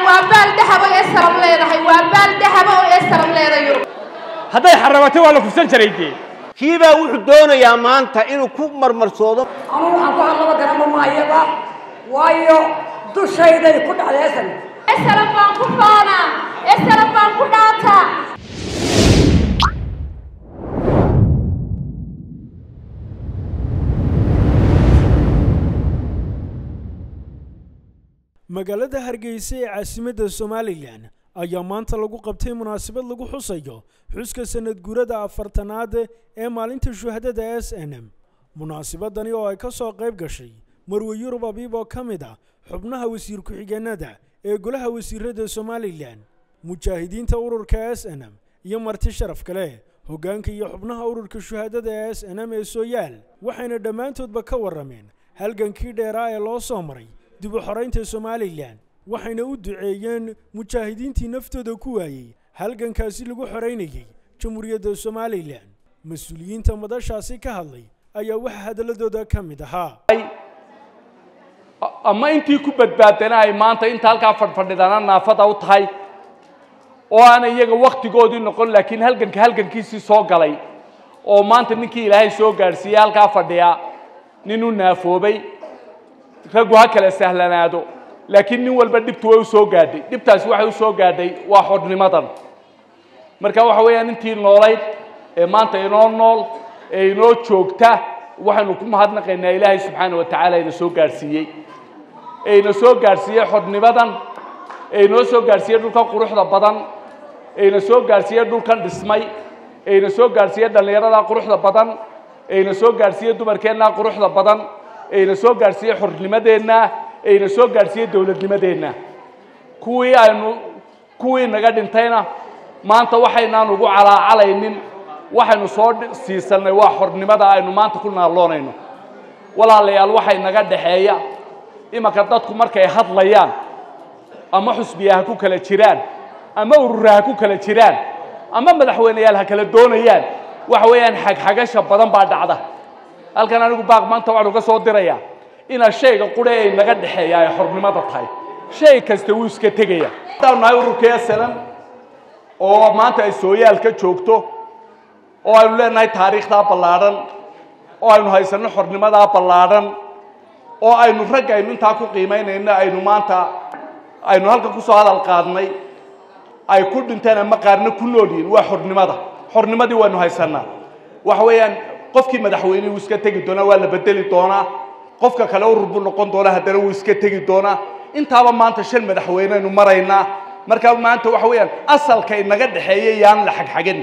waa baal dahaba ee salam leedahay waa baal dahaba oo ee salam leedahay yurub hadday xarabatay waa la kufsan jiray dee kiibaa wuxuu doonayaa maanta inuu ku marmarsoodo anugu waxaan ku hadlaba garama maayaba waayo dushayday ku dhacdeesan ee salam baan ku faanaa ee salam baan ku dhaataa magaalada hargeysa ee caasimadda somalilan ayaa maanta lagu qabtay munaasabad lagu xusayo xuska sanad guurada afartanaad ee maalinta shuhadada s n m munaasabadani oo ay ka soo qayb gashay marwe yurub abiib oo ka mid ah xubnaha wasiir ku-xigeenada ee golaha wasiirada somalilan mujaahidiinta ururka s n m iyo marti sharaf kale hoggaanka iyo xubnaha ururka shuhadada ee s n m ee sooyaal waxayna dhammaantoodba ka warrameen halgankii dheeraa ee loo soo maray dib u xoraynta somalilan waxayna u duceeyeen mujaahidiintii naftooda ku waayey halgankaasi lagu xoraynayey jamhuuriyadda somalilan mas-uuliyiinta madashaasi ka hadlay ayaa waxaa hadalladooda ka mid ahaa ama intii ku badbaadana ay maanta inta halkaa fadhfadhidana naafada u tahay oo aanay iyaga wakhtigoodii noqon laakiin halganka halgankiisii soo galay oo maanta ninkii ilaahay soo gaadhsiiyey halkaa fadhiya nin u naafoobay raggu ha kala sahlanaado laakiin nin walba dhibtu way u soo gaadhay dhibtaasi waxay u soo gaadhay waa xodhnimadan marka waxa weeyaan intii noolayd ee maanta inoo nool ee inoo joogta waxaynu ku mahadnaqaynaa ilaahay subxaana wa tacaala ina soo gaadhsiiyey ee ina soo gaadhsiiyey xodhnimadan ee inoo soo gaadhsiiyey dhulkan quruxda badan ee ina soo gaadhsiiyey dhulkan dhismay ee ina soo gaadhsiiyey dhallinyarada quruxda badan ee ina soo gaadhsiiyey dumarkeenna quruxda badan ee ina soo gaadhsiiyey xornimadeenna ee ina soo gaadhsiiyey dowladnimadeenna kuwii aynu kuwii naga dhintayna maanta waxaynaan ugu calaacalaynin waxaynu soo siisanay waa xornimada aynu maanta ku naalloonayno walaalayaal waxay naga dhaxeeya imanka dadku markay hadlayaan ama xusbiya ha ku kala jiraan ama urura ha ku kala jiraan ama madaxweyneyaal ha kala doonayaan waxa weeyaan xagxagasha badan baa dhacda halkan anigu baaq maanta waxaan uga soo dirayaa inaa shayga qure ay naga dhexeeya ay xornimada tahay shay kasta wuu iska tegaya haddaanu nahay ururka slan oo maanta ay sooyaal ka joogto oo aynu leenahay taariikhdaa ballaadhan oo aynu haysanno xornimadaa ballaadhan oo aynu ragga aynu intaa ku qiimaynayno aynu maanta aynu halkan kusoo hadal qaadnay ay ku dhinteen ama qaarna ku nool yihiin waa xornimada xornimadii waynu haysanaa waxa weeyaan qofkii madaxweyne wuu iska tegi doonaa waa la bedeli doonaa qofka kale urur buu noqon doonaa haddana wuu iska tegi doonaa intaaba maanta shan madaxweyneynu maraynaa marka maanta waxa weeyaan asalka inaga dhexeeya yaan la xagxagin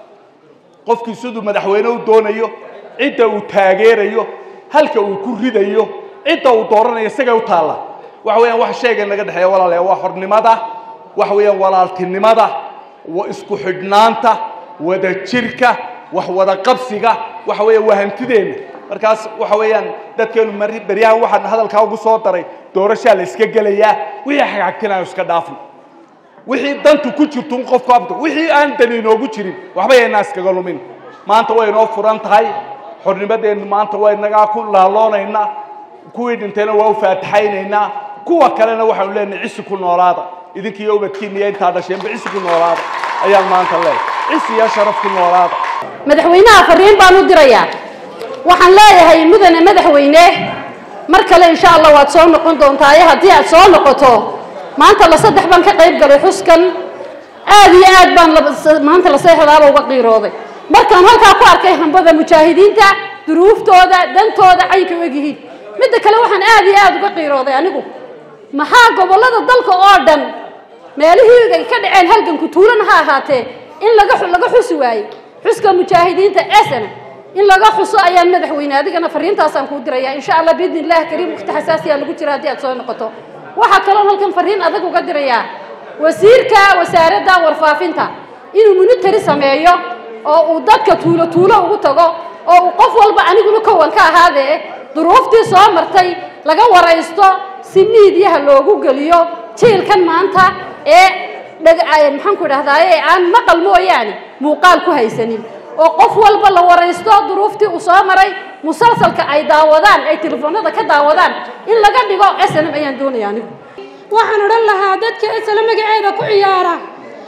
qofkii siduu madaxweyne u doonayo cidda uu taageerayo halka uu ku ridayo cidda uu dooranayo isagay u taalla waxa weeyaan wax shayga inaga dhexeeya walaalaya waa xornimada waxa weeyaan walaaltinimada isku xidhnaanta wadajirka wax wada qabsiga waxa weeya waa hantideenna markaas waxa weeyaan dadkeenu mari beryahan waxaan hadalkaa ugu soo daray doorashaa la iska gelayaa wixii xagxagtinayo iska dhaafno wixii dantu ku jirto un qofku abdo wixii aan dani inoogu jirin waxba yaynaa iskaga lumin maanta way inoo furan tahay xornimadeennu maanta waa inagaa ku laaloonaynaa kuwii dhintayna waa u faataxaynaynaa kuwa kalena waxaanu leenahay cisi ku noolaada idinkiiyo ubadkiina iyo intaa dhasheenba cisi ku noolaada ayaan maanta leeyahay cisi iyo sharaf ku noolaada madaxweynaha fariin baan u dirayaa waxaan leeyahay mudane madaxweyne mar kale insha allah waad soo noqon doontaa haddii aad soo noqoto maanta la saddex baan ka qayb galay xuskan aad iyo aad baan maanta la seexdaaba uga qiirooday markaan halkaa ku arkay hambada mujaahidiinta duruuftooda dantooda caynka u egyihiin midda kale waxaan aad iyo aad uga qiirooday anigu maxaa gobollada dalka oo dhan meelihii ay ka dhaceen halganku tuulana ha ahaatee in laga laga xusi waayey xuska mujaahidiinta esana in laga xuso ayaan madaxweyne adigana fariintaasaan kuu diraya insha allah biidni illahi kariim waqti xasaasiyaa lagu jira haddii aad soo noqoto waxaa kaloon halkan fariin adag uga dirayaa wasiirka wasaaradda warfaafinta inuu munitari sameeyo oo uu dadka tuulo tuulo ugu tago oo uu qof walba aniguna kowan ka ahaadee duruuftii soo martay laga waraysto si miidiyaha loogu geliyo jiilkan maanta ee maxaan ku idhahdaaye aan maqal mooyaane muuqaal ku haysanin oo qof walba la waraysto duruuftii uu soo maray musalsalka ay daawadaan ay telefoonada ka daawadaan in laga dhigo snm ayaan doonaya anigu waxaan odhan lahaa dadka slm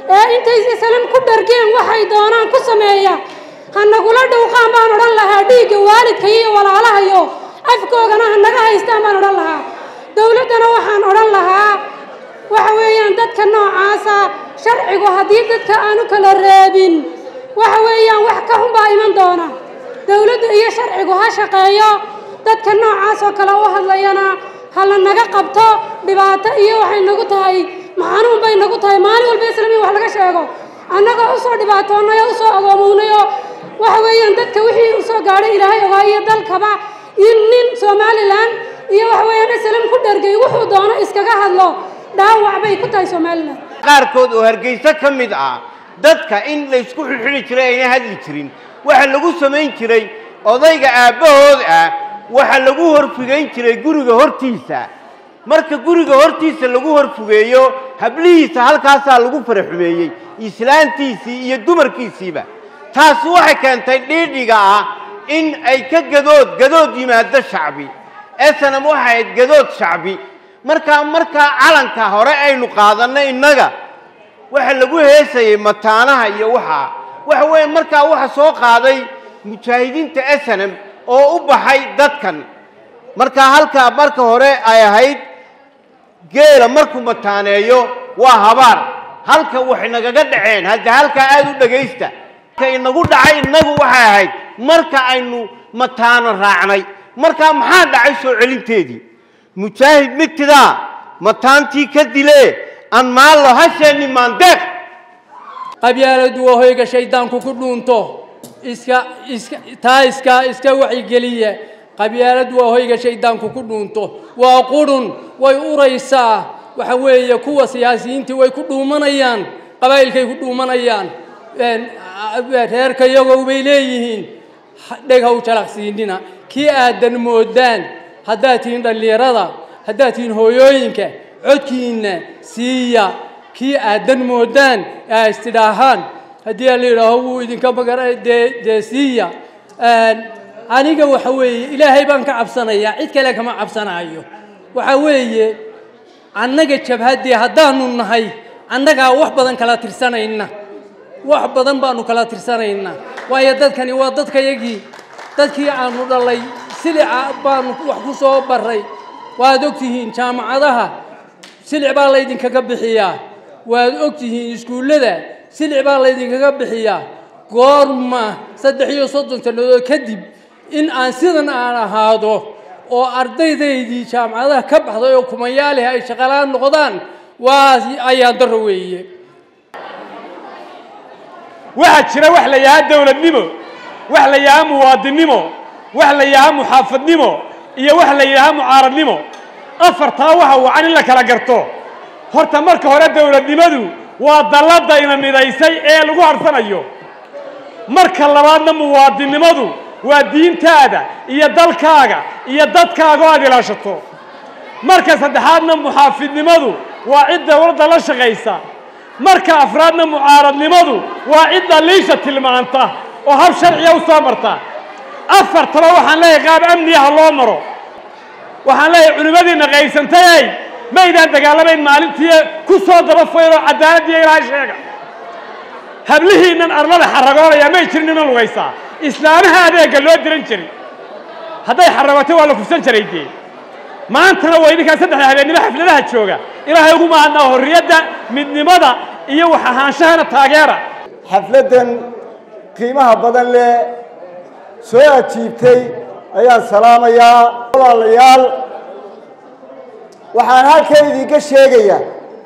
ee intay islam ku dhargeen waxay doonaan ku sameeya ha nagula dhowqaan baan odhan lahaa dhiigga waalidka iyo walaalahayo afkoogana ha naga haystaan baan odhan lahaa dowladdana waxaan odhan lahaa waxa weeyaan dadka noocaasa sharcigu haddii dadka aanu kala reebin waxa weeyaan wax ka xun baa iman doona dowladdu iyo sharcigu ha shaqeeyo dadka noocaas oo kale u hadlayana ha la naga qabto dhibaato iyo waxay nagu tahay maxanuun bay nagu tahay maalin walba islamiin wax laga sheego annagoo usoo dhibaatoonnay oo usoo agoomownay oo waxa weeyaan dadka wixii usoo gaadhay ilaahay ogaa iyo dalkaba in nin somalilan iyo waxa weeyaan islam ku dhargay wuxuu doono iskaga hadlo dhaawac bay ku tahay somalilan qaarkood oo hargeysa ka mid ah dadka in laysku xidhxidhi jiray ayna hadli jirin waxa lagu samayn jiray odayga aabbahood ah waxa lagu horfugayn jiray guriga hortiisa marka guriga hortiisa lagu horfugeeyo hablihiisa halkaasaa lagu faraxumeeyey islaantiisii iyo dumarkiisiiba taasi waxay keentay dhiidhiga ah in ay ka gadood gadood yimaado shacbi esanam waxay ahayd gadood shacbi markaa markaa calanka hore aynu qaadanno innaga waxa lagu heesayay mataanaha iyo waxaa waxa weeye markaa waxa soo qaaday mujaahidiinta esanam oo u baxay dadkan markaa halkaa marka hore ay ahayd geela markuu mataaneeyo waa habaar halka waxay nagaga dhaceen hadda halkaa aada u dhegaysta ka inagu dhacay innagu waxay ahayd marka aynu mataano raacnay markaa maxaa dhacay soo celinteedii mujaahid migtidaa mataantii ka dilee aan maallo hasheenni maandeeq qabyaaladu waa hoyga shayddaanku ku dhuunto iska iska taa iska iska wacyigeliya qabyaaladu waa hoyga shayddaanku ku dhuunto waa qurun way uraysaa waxa weeye kuwa siyaasiyiintii way ku dhuumanayaan qabaa'ilkay ku dhuumanayaan reerka iyagow bay leeyihiin dheg ha u jalaqsiinina kii aadan moodaan haddaad tihiin dhallinyarada haddaad tihiin hooyooyinka codkiinna siiya kii aadan moodaan ee a istidhaahaan haddii la yidhaaho wuu idinka magara dee dee siiya aniga waxa weeye ilaahay baan ka cabsanayaa cid kale kama cabsanaayo waxa weeye annaga jabhaddii haddaanu nahay annagaa wax badan kala tirsanayna wax badan baanu kala tirsanaynaa waayo dadkani waa dadkayagii dadkii aanu dhalay silica baanu wax ku soo baray waad ogtihiin jaamacadaha silic baa laydinkaga bixiyaa waad ogtihiin iskuullada silic baa laydinkaga bixiyaa goorma saddex iyo soddon sannadood kadib in aan sidan aan ahaado oo ardaydaydii jaamacadaha ka baxday oo kumayaalihi ay shaqalaan noqdaan waa ayaan daro weeye waxaa jira wax la yahaa dowladnimo wax la yahaa muwaadinnimo wax la yahaa muxaafadnimo iyo wax la yidhahaa mucaaradnimo afartaa waxa wacan in la kala garto horta marka hore dowladnimadu waa dalladda ina midaysay ee lagu harsanayo marka labaadna muwaadinnimadu waa diintaada iyo dalkaaga iyo dadkaaga oo aad ilaashato marka saddexaadna muxaafidnimadu waa cid dowladda la shaqaysa marka afraadna mucaaradnimadu waa cid daliisha tilmaanta oo hab sharciya u soo marta afartaba waxaan leeyahay qaab amniyaha loo maro waxaan leeyahay culimmadiinna qaybsantayay maydaan dagaalamayn maalintii ku soo daba fayloo cadaaladdiiyo ilaahay sheega hablihiinnan arlada xaragoonaya may jirin ina lugaysaa islaamaha adeegga loo diran jiray hadday xaragootay waa la kufsan jiray dee maantana waa idinkaan saddexda habeennimo xafladaha jooga ilaahay ugu mahadnaa horriyadda midnimada iyo wax ahaanshahana taageera xafladdan qiimaha badan leh soo ajiibtay ayaan salaamayaa walaalayaal waxaan halkan idinka sheegayaa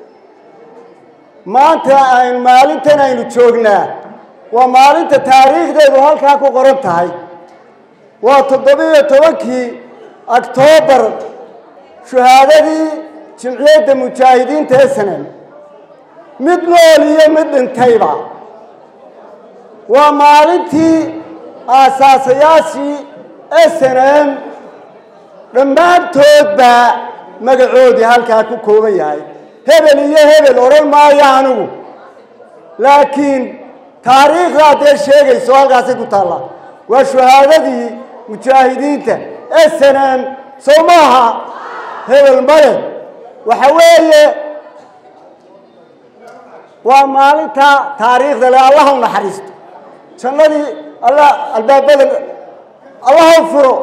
maanta aynu maalintan aynu joognaa waa maalinta taariikhdeedu halkaa ku qoran tahay waa toddobiyo tobankii oktoobar shuhaadadii jimciyadda mujaahidiinta esanem mid nool iyo mid dhintayba waa maalintii aasaasayaashii esanem dhammaantoodba magacoodii halkaa ku kooban yahay hebel iyo hebel odhan maayo anigu laakiin taariikhdaa dee sheegayso halkaasay ku taallaa waa shuhaadadii mujaahidiinta esanem sow maaha hebel male waxa weeye waa maalinta taariikhda le allah u naxariisto jannadii alla albaabada allah u furo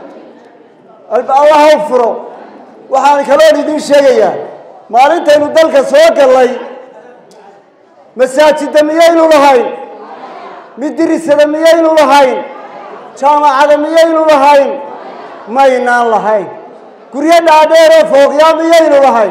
allah u furo waxaan kaloon idiin sheegayaa maalintaynu dalka soo gallay masaajidda miyaynu lahayn midirisada miyaynu lahayn jaamacada miyaynu lahayn maynaan lahayn guryo dhaadheeroo fooqyaa miyaynu lahayn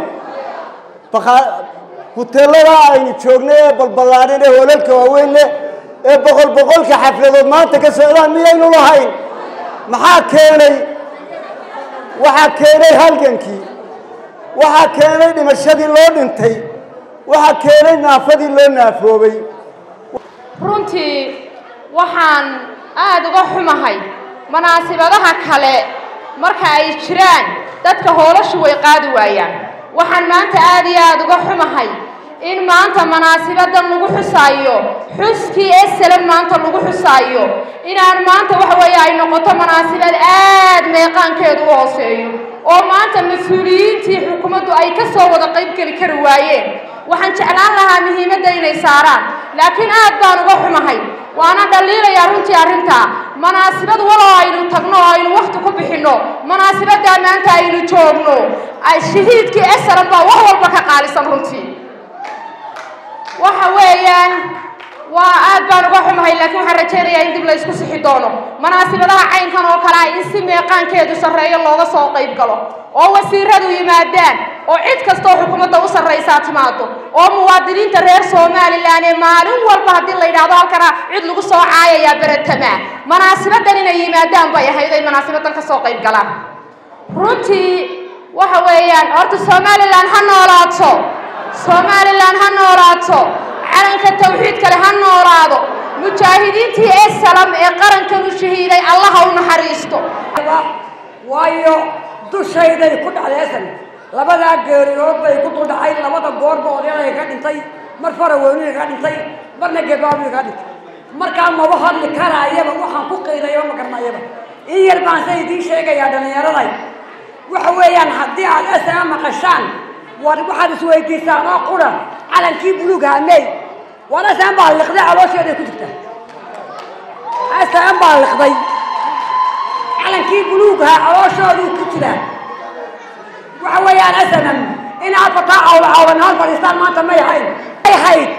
huteelada aynu joognay ee balballaadhan ee hoolalka waaweyn leh ee boqol boqolka xafladood maanta ka socdaan miyaynu lahayn maxaa keenay waxaa keenay halgankii waxaa keenay dhimashadii loo dhintay waxaa keenay naafadii loo naafoobay runtii waxaan aada uga xumahay munaasibadaha kale marka ay jiraan dadka hoolashu way qaadi waayaan waxaan maanta aada iyo aada uga xumahay in maanta munaasibadan lagu xusaayo xuskii esalan maanta lagu xusaayo inaan maanta waxa weeye ay noqoto munaasibad aad meeqaankeedu u hooseeyo oo maanta mas-uuliyiintii xukuumaddu ay ka soo wada qaybgeli kari waayeen waxaan jeclaan lahaa muhiimadda inay saaraan laakiin aad baan uga xumahay waana dhaliilayaa runtii arrintaa munaasibad waloo aynu tagno oo aynu wakhti ku bixinno munaasibaddaa maanta aynu joogno shahiidkii esalan baa wax walba ka qaalisan runtii waxa weeyaan waa aad baan uga xumahay laakiin waxaan rajaynayaa in dib la isku sixi doono munaasibadaha caynkan oo kale ah in si meeqaankeedu sarreeyo looga soo qayb galo oo wasiiradu yimaadaan oo cid kastoo xukuumadda u sarraysaa timaado oo muwaadiniinta reer somalilan ee maalin walba haddii la yidhaahdo halkana cid lagu soo caayayaa beretamaa munaasibadan inay yimaadaan bay ahayd ay munaasibadan ka soo qayb galaan runtii waxa weeyaan horta somalilan ha noolaato somalilan ha noolaato calanka tawxiid kale ha noolaado mujaahidiintii ee salam ee qarankan u shahiiday allaha u naxariisto waayo dushayday ku dhacdeesan labadaa geeriyood bay ku duldhacay labada goorba odyaday ka dhintay mar faraweyniga ka dhintay marna gebaabiga ka dhintay markaa maba hadli karaayaba waxaan ku qiirayaba ma garanayaba in yar baan sa idiin sheegayaa dhallinyaraday waxa weeyaan haddii aad esaga maqashaan war waxaad isweydiisaan oo qura calankii buluugha mey war esagan baa liqday caloosheeday ku jirta esagan baa liqday calankii buluugha calooshoodu ku jiraa waxa weeyaan esagan in afartaa cawla cawlanaal fadhiistaan maanta may ahayn may ahayd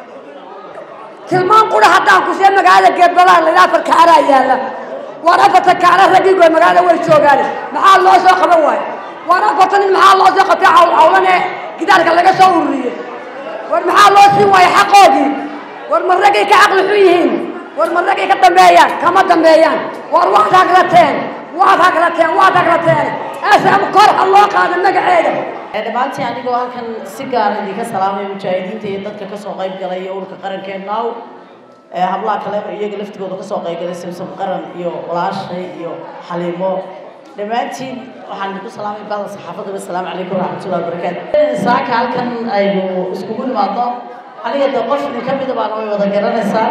tilmaan qura haddaan ku see magaalada geedbalaan la afar kaaraa yaalla war afarta kaara raggii goy magaalada way joogaan maxaa loo soo qaban waayo war afarta nin maxaa loo soo qabtay cawl cawlan ee gidaarka laga soo ururiyey war maxaa loo siin waayo xaqoodii war ma raggay ka caqli xun yihiin war ma raggay ka dambeeyaan kama dambeeyaan war waad hagrateen waad hagrateen waad hagrateen asam kor ha loo qaado magaceeda dhammaantii anigoo halkan si gaara idinka salaamaya mujaahidiinta iyo dadka kasoo qayb galay iyo ururka qarankeenaaw hablaha kale iyaga laftigooda kasoo qaybgalay simsom qaran iyo walaashay iyo xaliimo dhammaantiin waxaan idinku salaamay baada saxaafadda wasalaamu calaykum waraxmatullahi wabarakaatu saaka halkan aynu iskugu nimaadno aniga de qof idin ka mida baana way wada garanaysaa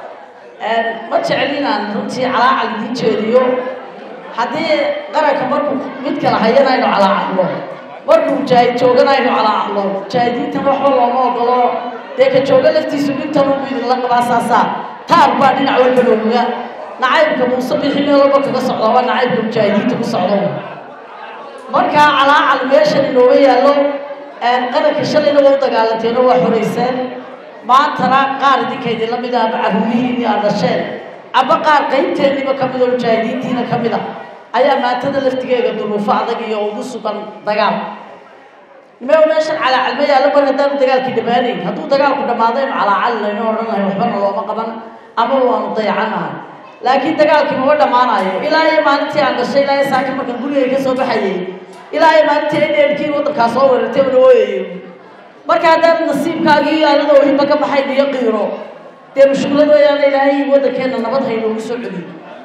ma jecel inaan runtii calaacal idiin jeediyo haddii qaranka markuu mid kala hayana aynu calaacalno markuu mujaahid joogana aynu calaacalno mujaahidiintan waxba looma ogolo dee ka jooga laftiisu intan ubu idinla qabaa saasaa taar baa dhinac walba looga nacaybka muuse bixi meel walba kaga socda waa nacaybka mujaahidiinta ku socdo markaa calaacal meeshan inooga yaallo qaranka shalayna waa u dagaalanteeno waa xorayseen maantana qaar idinka idinla mid ah aba carruurihiini aad dhasheen aba qaar qaybteediiba ka mid oo mujaahidiintiina ka mid ah ayaa maantada laftigeega duruufo adag iyo ugu sugan dagaal nimee meeshan calaacalma yaallo mar haddaanu dagaalkii dhammaanayn hadduu dagaalku dhammaado inu calaacalinayno odhan lahay waxbana looma qaban ama waanu dayacanahay laakiin dagaalkii mama dhammaanayo ilaa iyo maalintii aan gashay ilaa iyo saaki markaan gurigay ka soo baxayay ilaa iyo maalintii edheerkii waddankaa soo weerartay una ooyayo marka haddaan nasiibkaagii aanada ohinba ka baxayn iyo qiiro dee mushkulad weeyaan ilaahay waddankeenna nabad haynoogu soo celiyo